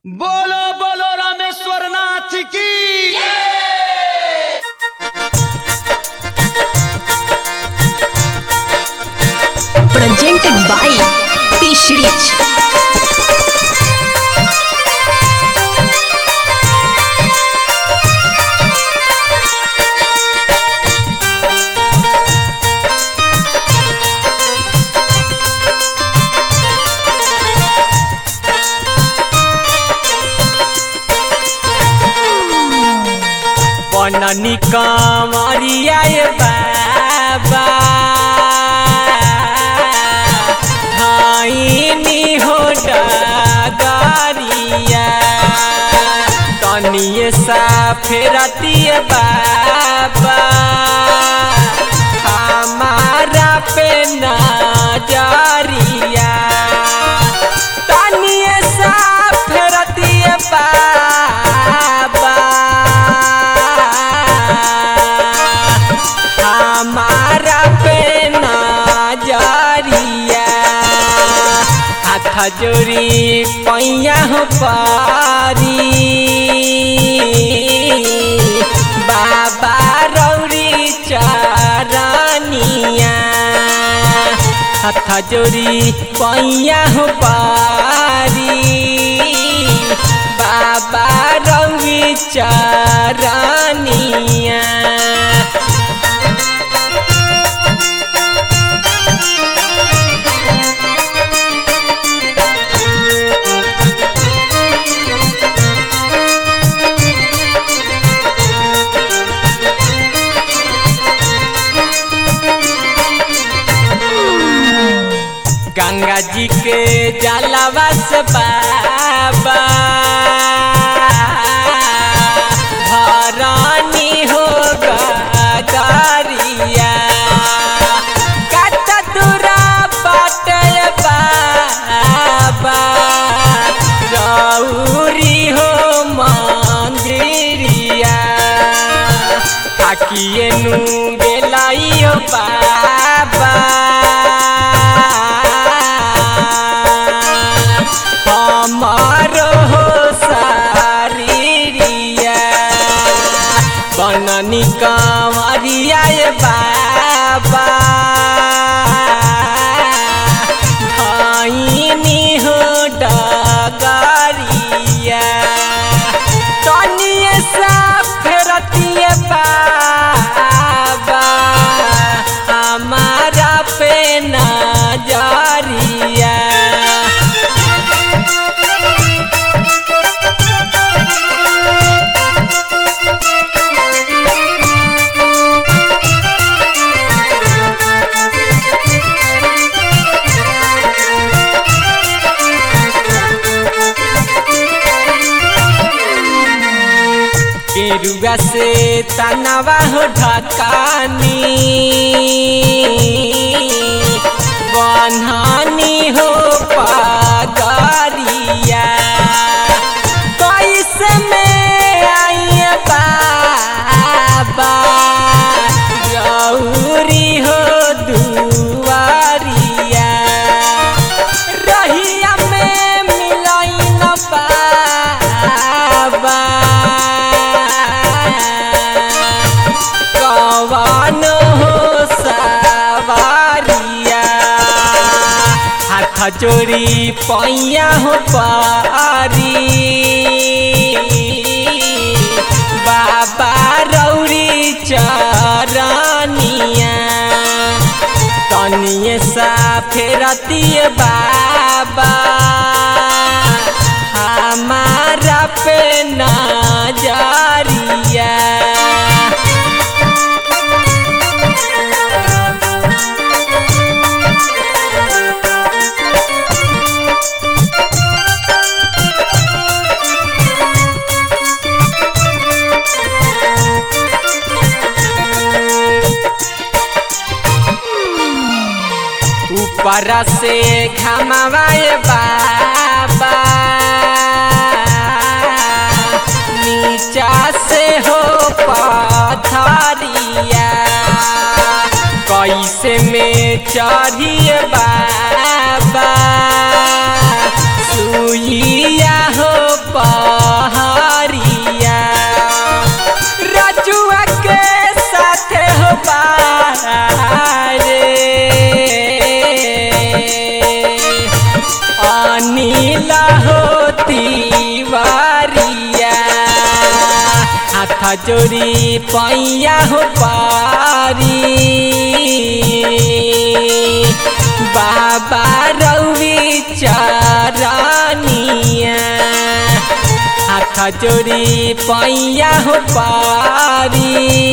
बोलो बोलो रामेश्वर नाथ की presented by Fish Rich. बननी कमरिया ये बाबा धाइनी हो डगरिया तनिए सा फेरतिए बाबा हमारा पे नजरिया तनिए सा फेरतिए बाबा हमारा पे नजरिया हाथ जोड़ी पैया हो पारी बाबा रौरी चरनिया हाथ जोड़ी पैया हो पारी बाबा रौरी चरनिया गंगा जी के जलवा से बाबा भरानी हो गरिया कत दूरा बाटे बाबा रौरी हो मंदिरिया थाकिए नु गेलाइयो बाबा हमारो हो सारिरिया बननी कंवरिया ये बाबा धाइनी हो डगरिया तनिए सा फेरतिए बाबा हमारा पे नजरिया केरुआ से तनावा हो ढकानी बनहानी हो पगरिया कैसे में आई बाबा गौरी हो दुआरिया रहिया में मिलाई न बाबा कवन हो सवारिया हाथ जोड़ी पैया हो पारी बाबा रौरी चरनिया तनिए सा फेरतिए बाबा हमारा पे नजरिया ऊपर से घमवाए बाबा नीचा से हो पथरिया कैसे में चढ़िए बाबा सुइया हो पा जोड़ी पैया हो पारी बाबा रवि चरनिया हाथ जोड़ी पैया हो पारी